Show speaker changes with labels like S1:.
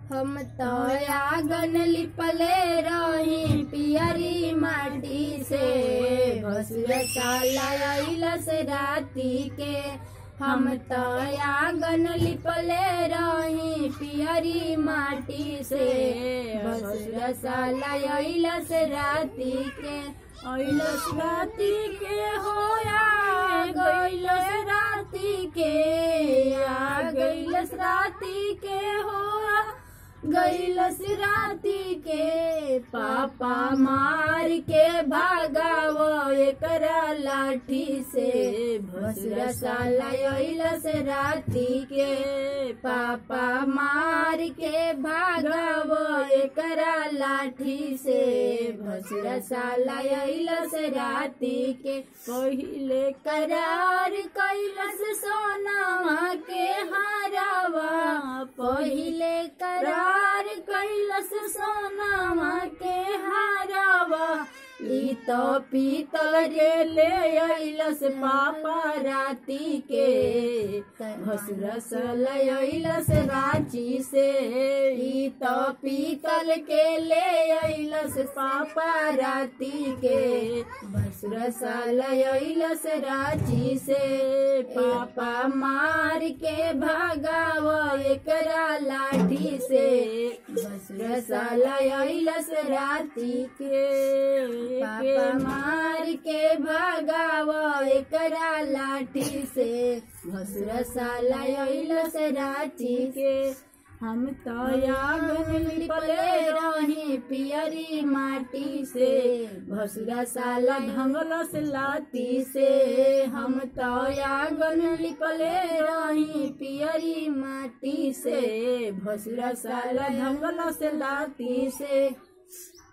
S1: हम तो आंगन लिपले रही पियरी माटी से भसुर साला अइलस राती के हम तो आंगन लिपले रही पियरी माटी से भसुर साला अइलस राती के अइलस राती के होया गइलस राती के आ गइलस राती के होया गइलस राती के पापा मार के भागाव एकरा लाठी से भसुरा साला अइलस राती के पापा मार के भागाव एकरा लाठी से भसुरा साला अइलस राती के पहिले करार कैलस सोनावा के हारावा पहिले करार कैलस सोनावा के हारावा ई तो पीतल रे ले अइलस पापा राती के भसुरस ले अइलस रांची से ई तो पीतल के ले अइलस पापा राती के भसुरस ले अइलस रांची से पापा मार के भागाव एकरा लाठी से भसुरस ले अइलस राती के पापा मार के भगाव एकरा लाठी से भसुर साला अइलस राठी के हम तो आंगन लिपले रही पियरी माटी से भसुरा साला ढंगलस लाती से हम तो आंगन लिपले रही पियरी माटी से भसुरा साला ढंगलस लाती से